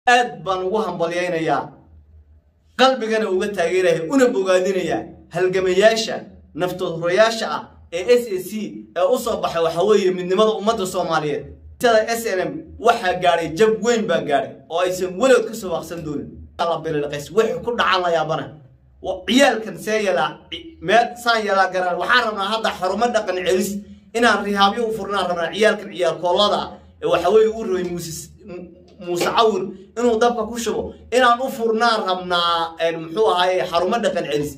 aad baan ugu hambalyaynayaa qalbigana uga taageeraya una bogaadinayaa halgamayaasha naftoodhurayaasha ah ee s a c ee u soo baxay waxa weeye midnimada ummadda soomaaliyeed tada s n m waxaa gaadhay jab weyn baa gaadhay oo aysan weligood ka soo waaqsan doonin bilqays wixii ku dhacan la yaabana ciyaalkan see yalaa meel saan yalaa garaan waxaan rabnaa hadda xarumo dhaqan celis inaan rihaabyo u furnaan rabnaa ciyaalkan ciyaal koollada ah ee waxa weeye u rabay muuse muuse cawir inuu dabka ku shubo inaan u furnaan rabnaa muxuu ahaaye xarumo dhaqan celis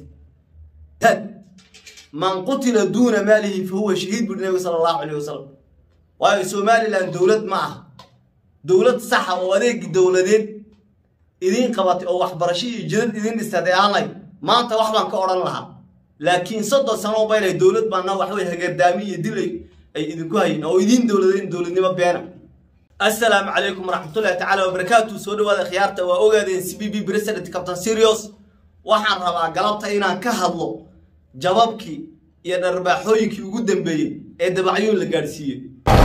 man qutila duuna maalihi fa huwa shahiid buri nabiga sala allahu calayh wasalam waayo somalilan dowlad ma aha dowlad saxa oo adeegi dowladeed idiin qabatay oo waxbarasho iyo jidad idiin dhistay aanay maanta wax baan ka odhan lahaa laakiin soddon sano baylay dowlad baana waxwey hagardaami iyo dilay ay idinku hayin oo idiin dowladeen dowladnimo beena assalaamu calaykum waraxmatullahi tacaala wabarakaatu soo dhawaada khiyaarta waa ogaadeen c b b president captain serios waxaan rabaa galabta inaan ka hadlo jababkii iyo dharbaaxooyinkii ugu dambeeyey ee dabacyuun la gaadhsiiyey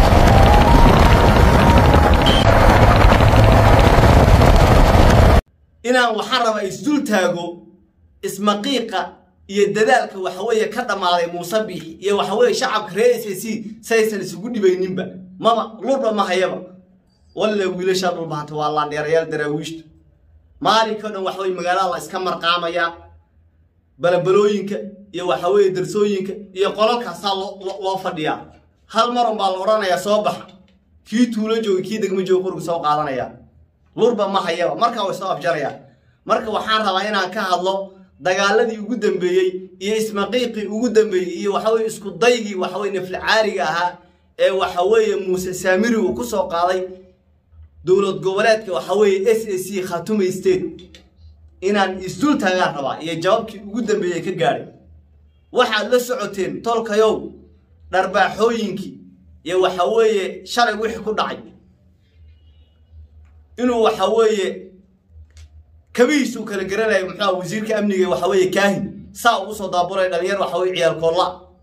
inaan waxaan rabaa isdul taago ismaqiiqa iyo dadaalka waxaweeye ka dhammaaday muuse biixi iyo waxaweeye shacabka reer s a c saysan isugu dhibayninba maba lurba ma hayaba walle wiilashaa dhulbahanta waa laandheerayaal daraawiishta maalinkao dhan waxaweye magaalada la iska marqaamayaa balabalooyinka iyo waxaweeye darsooyinka iyo qolalkaasaa loo fadhiyaa hal marun baa la odhanayaa soo baxa kii tuulo jooga kii degmo jooga qoriga soo qaadanaya lurba ma hayaba markaa way soo afjarayaa marka waxaan rabaa inaan ka hadlo dagaaladii ugu dambeeyey iyo ismaqiiqii ugu dambeeyey iyo waxaweye isku daygii waxaweye naflicaariga ahaa ee waxaweeye muuse saamiri uu ku soo qaaday dowlad goboleedka waxaweeye s a c khatuma state inaan isdul taagaan rabaa iyo jawaabkii ugu dambeeyey ka gaadhay waxaad la socoteen tolkayow dharbaaxooyinkii iyo waxaweeye shalay wixii ku dhacay inuu waxa weeye kabihiisuu kala garanaya muxuua wasiirka amniga waxa weeye kaahin saa ugu soo daaburay dhalinyar waxa weye ciyaal koolla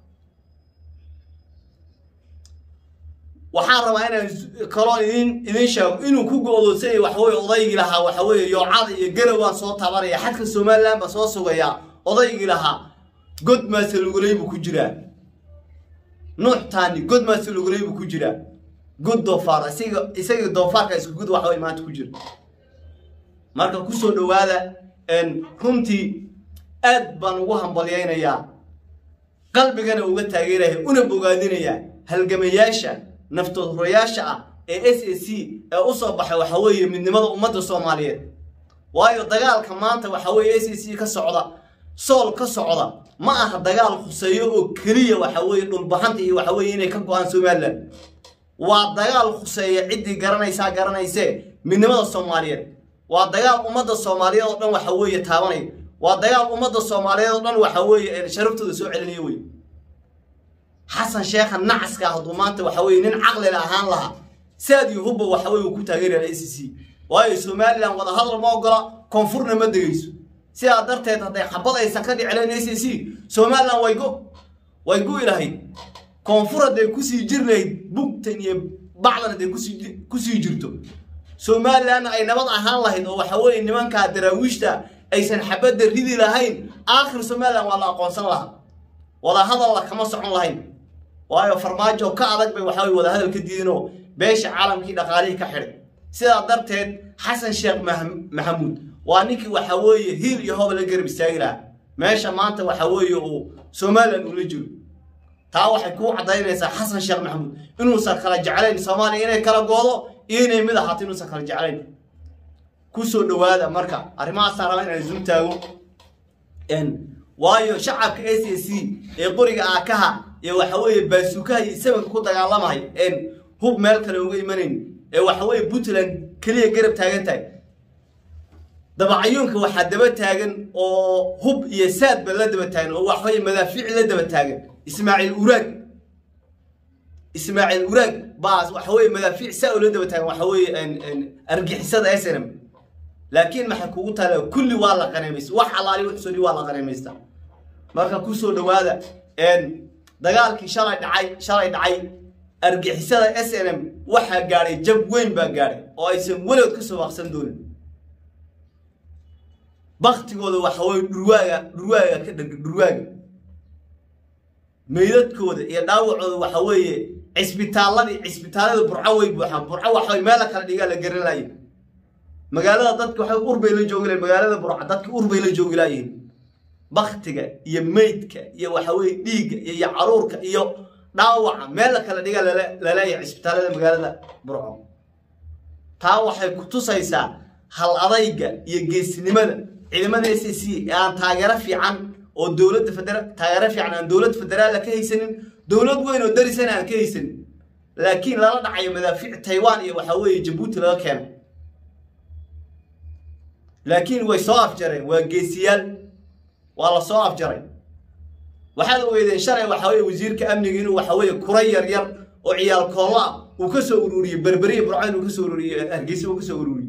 waxaan rabaa inaan kaloo idin idin sheego inuu ku go-doonsanyay waxaweye odaygii lahaa waxa weeye yoocada iyo garowaan soo tabanaya xadka somalilan baa soo sugayaa odaygii lahaa god maase luguley buu ku jiraa nuux taani god maase luguley buu ku jiraa god doofaar isaga isagii doofaarka isku gud waxaway maanta ku jira marka kusoo dhowaada runtii aad baan ugu hambalyaynayaa qalbigana uga taageeraya una bogaadinayaa halgamayaasha naftoodhurayaasha ah ee s a c ee u soo baxay waxa weeye midnimada ummadda soomaaliyeed waayo dagaalka maanta waxa weeye s a c ka socda sool ka socda ma aha dagaal khuseeyo oo keliya waxa weeye dhulbahanta iyo waxa weeye inay ka go-aan somalilan waa dagaal khuseeya ciddii garanaysaa garanaysee midnimada soomaaliyeed waa dagaal ummadda soomaaliyeed oo dhan waxa weeye taabanaya waa dagaal ummadda soomaaliyeed oo dhan waxa weeye sharaftooda soo celinaya wey xasan sheekha nacaska hadduu maanta waxa weye nin caqlila ahaan lahaa saad iyo hubba waxa weye uu ku taageeraya a c c waayo somalilan wadahadal ma ogola koonfurna ma degayso sidaa darteed hadday xabad aysan ka dhicileen a c c somalilan way go way gu'i lahayd koonfur hadday kusii jir lahayd bugtan iyo bacdan hadday kusii jirto somalilanna ay nabad ahaan lahayd oo waxa weeye nimankaa daraawiishta aysan xabadda ridi lahayn aakhir somalilan waa la aqoonsan lahaa wadahadalla kama socon lahayn waayo farmaajo ka adag bay waxa weye wadahadal ka diidinoo beesha caalamkii dhaqaalihii ka xidhay sidaa darteed xasan sheekh maxamuud waa ninkii waxa weeye hiil iyo hoba la garab istaagi lahaa meesha maanta waxa weeye uu somalilan ula jiro taa waxay kuu caddaynaysaa xasan sheekh maxamuud inuusan kala jeclayn soomaaliya inay kala goodo iyo inay mid ahaato inuusan kala jeclayn kusoo dhowaada marka arrimahaasaan rabaa inaan isu taago waayo shacabka s a c ee qoriga aakaha iyo waxa weeye baasuukaha iyo sabanka ku dagaalamay hub meel kale uga imanayn ee waxa weeye puntland keliya garab taagan tahay dabacyuunka waxaa daba taagan oo hub iyo saadba la daba taagan oo waxaweye madaafiic la daba taagan ismaaciil uraag ismaaciil uraag baa waxa weye madaafiic saa oo la daba taagan waxa weeye argixisada s n m laakiin maxay kugu taala kulli waa la qaneemaysta wax alaali wax soo waa la qaneemaysta marka kusoo dhowaada dagaalkii shalay dhacay shalay dhacay argixisada s n m waxaa gaadhay jab weyn baa gaadhay oo aysan weligood ka soo waaqsan doonin baktigooda waxa weye dhurwaaga dhurwaaga ka dheg dhurwaaga meydadkooda iyo dhaawacooda waxa weeye cisbitaalladii cisbitaallada burco way buuxaan burco waxa weye meela kala dhigaa la garan laayay magaalada dadka waxay urbay la joogi lahayn magaalada burco dadka urbay la joogi laayihin baktiga iyo meydka iyo waxa weye dhiigga iyo iyo caruurka iyo dhaawaca meel la kala dhigaa laleeyahay cisbitaallada magaalada burco taa waxay ku tusaysaa hal adayga iyo geesinimada ciidamada s c ee aan taageero fiican oo dowladda federa taageero fiican aan dowladda federaalla ka haysanin dowlad weyn oo darisana aan ka haysanin laakiin lala dhacayo madaafiic taiwan iyo waxaa weeye jabuuti laga keenay laakiin way soo afjareen waa geesiyaal waa la soo afjaray waxaad ogeydeen shalay waxaa weye wasiirka amniga inuu waxa weeye kura yar yar oo ciyaal koolla ah uu ka soo ururiyey berberiya burco inuu ka soo ururiyey hargeysa uu ka soo ururiyey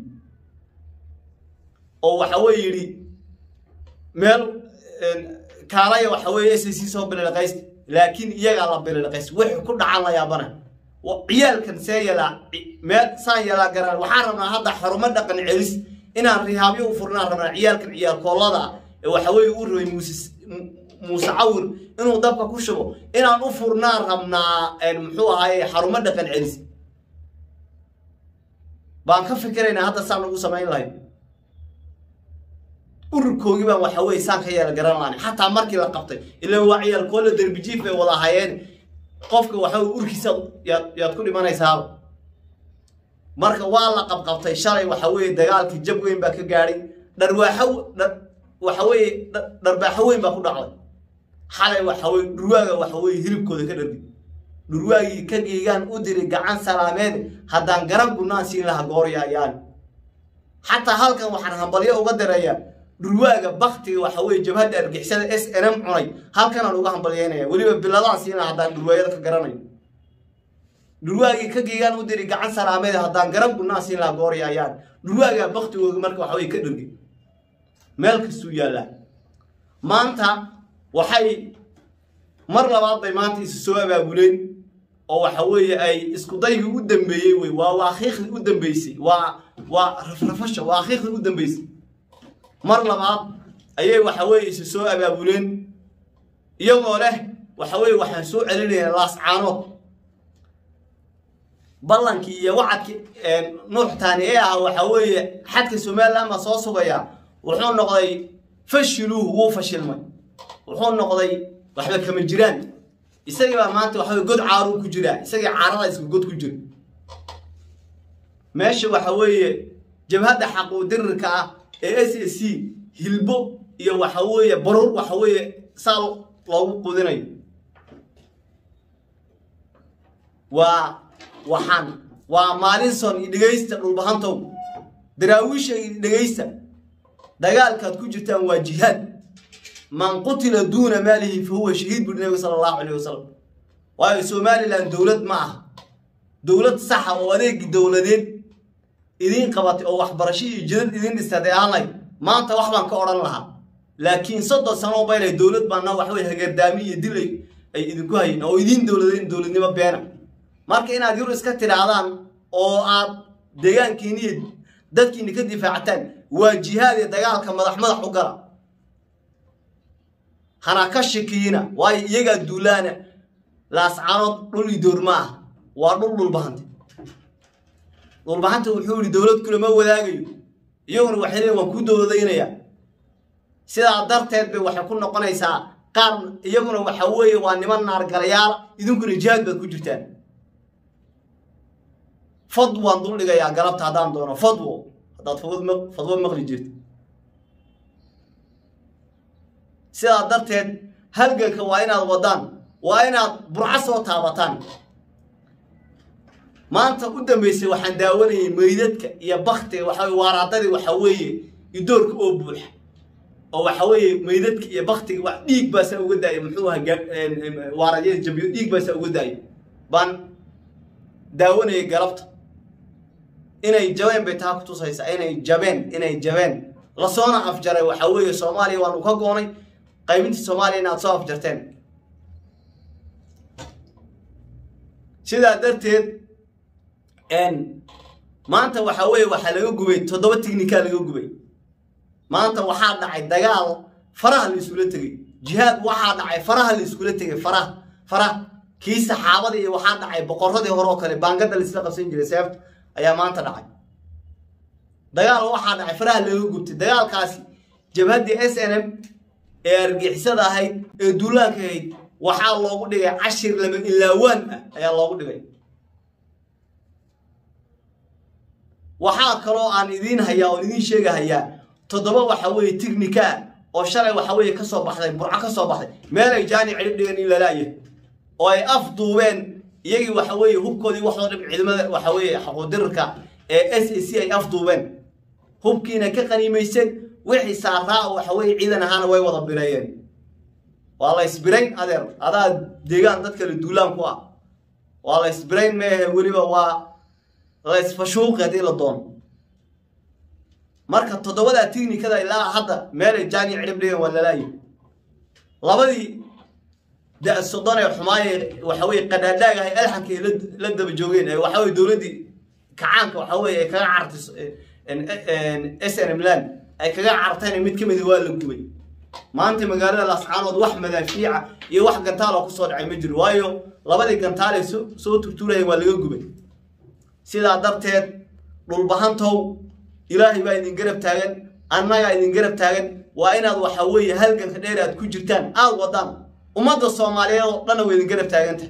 oo waxa weye yidhi meel kaalaya waxa weeye s c soo bililqaysta laakiin iyagaa la bililqaysta wixii ku dhacan la yaabana ciyaalkan see yalaa meel saan yalaa garaan waxaan rabnaa hadda xarumo dhaqan celis inaan rihaabyo u furnaan rabnaa ciyaalkan ciyaal koollada ah ee waxa weeye u rabay muuse muuse cawir inuu dabka ku shubo inaan u furnaan rabnaa muxuu ahaaye xarumo dhaqan celis baan ka fikiraynaa hadda saan ugu samayn lahayn ururkoogii baan waxa weye saan ka yeela garan lahayn xataa markii la qabtay ilan waa ciyaal koolla derbijiif bay wada hayeen qofka waxa weye urkiisa yaad yaad ku dhimanaysaaba marka waa la qabqabtay shalay waxa weeye dagaalkii jab weyn baa ka gaadhay dharwaaxo waxa weeye dharbaaxo weyn baa ku dhacday xalay waxa weye dhurwaaga waxa weye hilibkooda ka dhargi dhurwaagii ka geegaan u diri gacan salaameed haddaan garan gunaan siin laha gooryaayaan xataa halkan waxaan hambalyo uga dirayaa dhurwaaga baktiga waxa weye jabhadda argixisada s n m cunay halkanaan uga hambalyeynaya weliba biladaan siin laha haddaan dhurwaayada ka garanayo dhurwaagii ka geegaan u diri gacan salaameed haddaan garan gunaan siin laha gooryaayaan dhurwaagaa baktigooda marka waxa weye ka dhargi meel kastuu yaallaa maanta waxay mar labaad bay maanta isu soo abaabuleen oo waxa weeye ay isku daygii u dambeeyey wey waa waaqiiqdii u dambeysay waa waa rafrafasha waaqiiqdii u dambeysay mar labaad ayay waxa weeye isu soo abaabuleen iyagoo leh waxa weeye waxaan soo celinayaa laascaanood ballankii iyo wacadkii nuuxtaani ee ah waxa weeye xadka somaliland baa soo sugaya wuxuu noqday fashiluuhu wuu fashilmay wuxuu noqday waxba kama jiraan isagii baa maanta waxa weye god caaruu ku jiraa isagii caarada isku god ku jira meesha waxa weeye jabhadda xaquudirirka ah ee s a c hilbo iyo waxa weeye baruur waxa weeye saa loogu qudinayo waa waxaan waa maalinson iyo dhegaysta dhulbahantow daraawiisha iyo dhegaysta dagaalkaad ku jirtaan waa jihaad man qutila duuna maalihi fa huwa shahiid buri nabiga sala allahu calayh wasalam waayo somalilan dowlad ma aha dowlad saxa oo adeegi dowladeed idiin qabatay oo waxbarasho iyo jidad idiin dhistay aanay maanta wax baan ka odhan lahaa laakiin soddon sano baynay dowlad baana wax wey hagardaami iyo dil ay idinku hayeen oo idiin dowladeen dowladnimo beena marka inaad yur iska tidhaahdaan oo aad deegaankiini iyo dadkiini ka difaacataan waa jihaad iyo dagaalka madax madax u gala hana ka shikiina waayo iyagaa duulaana laascaanood dhul idoor ma ah waa dhul dhulbahante dhulbahanta wuxuu yihi dowlad kulama wadaagayo iyaguna waxay leeyiin waan kuu dowladaynayaa sidaa darteed bay waxay ku noqonaysaa qaar iyaguna waxa weeye waa niman naargalayaal idinkuna jihaad baad ku jirtaan fadwaan dul dhigayaa galabta haddaan doono fadwo haddaad fadwo maqli jirta sidaa darteed halganka waa inaad wadaan waa inaad burco soo taabataan maanta u dambeysay waxaan daawanayay meydadka iyo baktiga waxa waaraadadii waxa weeye idoorka oo buuxa oo waxa weeye meydadka iyo baktiga wax dhiig baasaa uga daaya muxuu aha waaradyada jabiyo dhiig baasaa uga daaya baan daawanayay galabta inay jabeen bay taa ku tusaysaa inay jabeen inay jabeen lasoona afjaray waxa weeye soomaaliya waanu ka goonay qaybintii soomaaliya inaad soo afjarteen sidaa darteed maanta waxa weeye waxaa laga gubay toddoba tignikaa laga gubay maanta waxaa dhacay dagaal faraha la iskula tegey jihaad waxaa dhacay faraha la iskula tegey faraha faraha kii saxaabadii iyo waxaa dhacay boqoradii hore oo kale baangada laisla qabsan jiray seefta ayaa maanta dhacay dagaal waxaa dhacay faraha laga gubtay dagaalkaasi jabhaddii s n m ee argixisada ahayd ee duulaanka ahayd waxaa loogu dhigay cashir lama ilaawaan ah ayaa loogu dhigay waxaa kaloo aan idiin hayaa oon idiin sheegahayaa toddoba waxa weeye tignika ah oo shalay waxa weeye ka soo baxday burco ka soo baxday meel ay jaani cidhib dhigan in lalaaya oo ay afduubeen iyagii waxa weeye hubkoodii waxoo dhib ciidamada waxa weeye xaquudirirka ee s a c ay afduubeen hubkiina ka qaniimayseen wixii saaraa waxa weeye ciidan ahaana way wada bireeyeen waa la isbirayn adeer adaa deegaan dad kale duulaan ku ah waa la isbirayn meehe weliba waa la isfashuuqi haddii la doono marka toddobadaa tignikada ilaa hadda meelay jaani cidhib dhigan waa lalaayi labadii da soddon ee xumaaye waxa weye qadhaadhaag ahay alxanka ay la daba joogeen ee waxa weye dowladdii kacaanka waxa weye ay kaga cartay s n m land ay kaga cartayna mid ka midi waa la gubay maanta magaalada laascaanood wax madaafiica iyo wax gantaaloo kusoo dhacay ma jiro waayo labadii gantaalay soo turtuurayeen waa laga gubay sidaa darteed dhulbahantow ilaahay baa idin garab taagan annagaa idin garab taagan waa inaad waxa weeye halganka dheer aad ku jirtaan aad wadaan ummadda soomaaliyeed oo dhanna waa idin garab taagantahay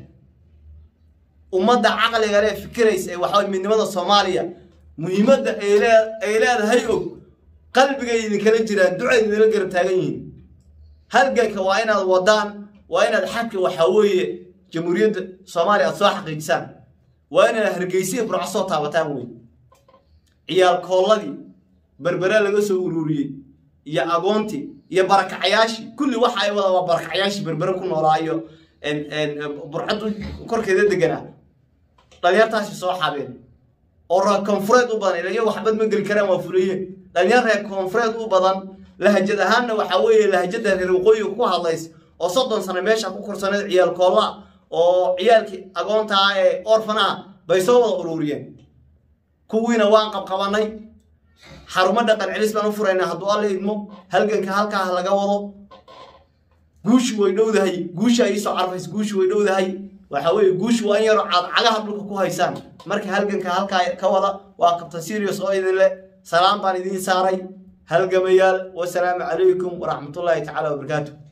ummadda caqliga lee fikiraysa ee waxaweye midnimada soomaaliya muhiimadda ay leedahay og qalbigay idinkala jiraan ducay idinla garab taagan yihiin halganka waa inaad wadaan waa inaad xagka waxaa weeye jamhuuriyadda soomaaliya aad soo xaqiijisaan waa inaad hargeysiya burco soo taabataan wey ciyaal koolladii berbere laga soo ururiyey iyo agoontii iyo barakacayaashii kulli waxa ay wada waa barakacayaashii berbere ku noolaa iyo burcadu korkeeda deganaa dhalinyartaasi soo xabeen oo reer koonfureed u badan ilayo waxbad ma geli karaan waa fuliyeen dhalinyar reer koonfureed u badan lahajad ahaanna waxaa weeye lahajada reer waqooyiga ku hadlays oo soddon sano meesha ku korsaneed ciyaal koolla oo ciyaalkii agoontaa ee orfanaha bay soo wada ururiyeen kuwiina waan qabqabanay xarumo dhaqan celis baan u furaynaa hadduu alla idmo halganka halkaa laga wado guushu way dhowdahay guusha iisoo carfays guushu way dhowdahay waxa weeye guushu waa in yaroo caad cagaha dhulka ku haysaan marka halganka halkaa ka wada waa kabtan sirius oo idin leh salaam baan idiin saaray halgamayaal wasalaamu calaykum waraxmatullaahi tacaala wabarakaatu